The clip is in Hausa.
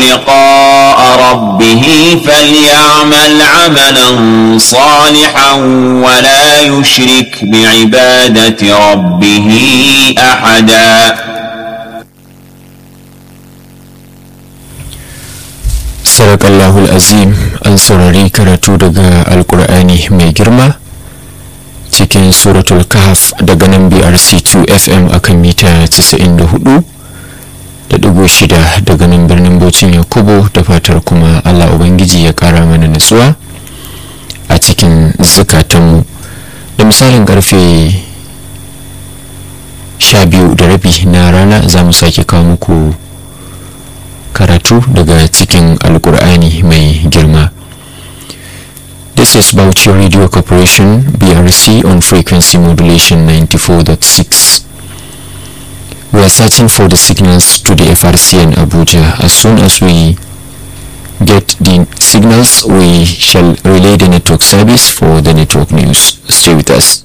لقاء ربه فليعمل عملا صالحا ولا يشرك بعبادة ربه أحدا Sadakallahu azim an saurari karatu daga Alkur'ani mai girma cikin suratul kahf daga nan BRC2 FM akan mita 94 da digo shida daga nan birnin Bauchin Yakubu da fatar kuma Allah Ubangiji ya kara mana nutsuwa a cikin zukatanmu da misalin karfe sha biyu da rabi na rana za mu sake kawo muku karatu daga cikin alkur'ani mai girma this is Bauchi Radio Corporation BRC on frequency modulation 94.6 we are searching for the signals to the FRC in Abuja as soon as we get the signals we shall relay the network service for the network news stay with us